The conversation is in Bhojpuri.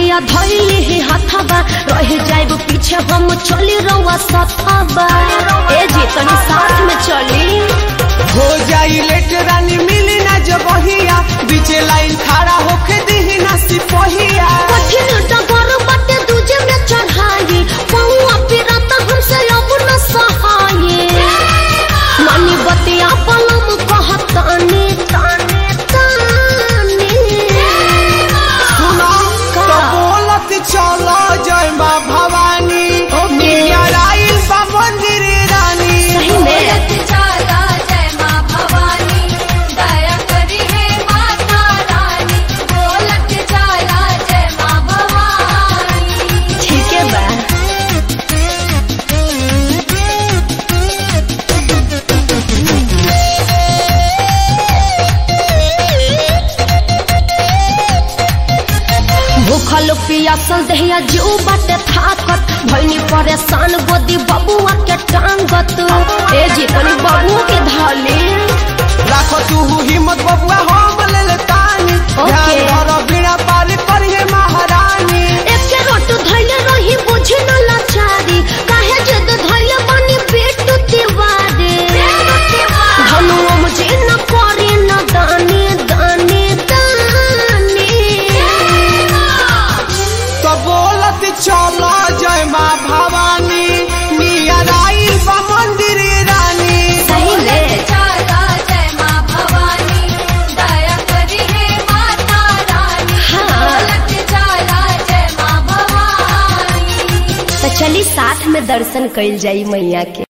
भैया धैली ही हाथाबा रह जाइब पीछे हम चली रवा सथाबा ए जी तनी साथ में चली हो जाई लेट रानी मिली ना जबहिया बीचे लाइन खड़ा होके दिही ना सिपहिया कठिन डगर बटे दूजे में चढ़ाई पौआ पिरत हमसे अब न सहाये मानी बतिया पलम कहतानी ताने ताने सुना का? तो बोलत चलो जय माँ भवानी ओके। मिया राइल बा मंदिर रानी सही में चाला जय माँ भवानी दया करी है माता रानी बोलत चाला जय माँ भवानी ठीक है बा भूखल पियासल दहिया जीव बाटे थाकत भैनी परेशान गोदी बबुआ के टांगत ए जी तनी बबुआ के धाली राखो तू हिम्मत बबुआ हम ले ले तानी ओके। ध्यान धरो बिना पार करिए महारानी एके रोट धैले रही बुझे न लाचारी काहे जद धैले बनी पेट तिवारी धनुओ मुझे न करे न दाने दाने दाने तो बोलत चलो जय माँ भवानी मिया राइल बा मंदिर रानी सही में चाला जय माँ भवानी दया करी है माता रानी हाँ। बोलत चाला जय माँ भवानी तो चली साथ में दर्शन कइल जाई मैया के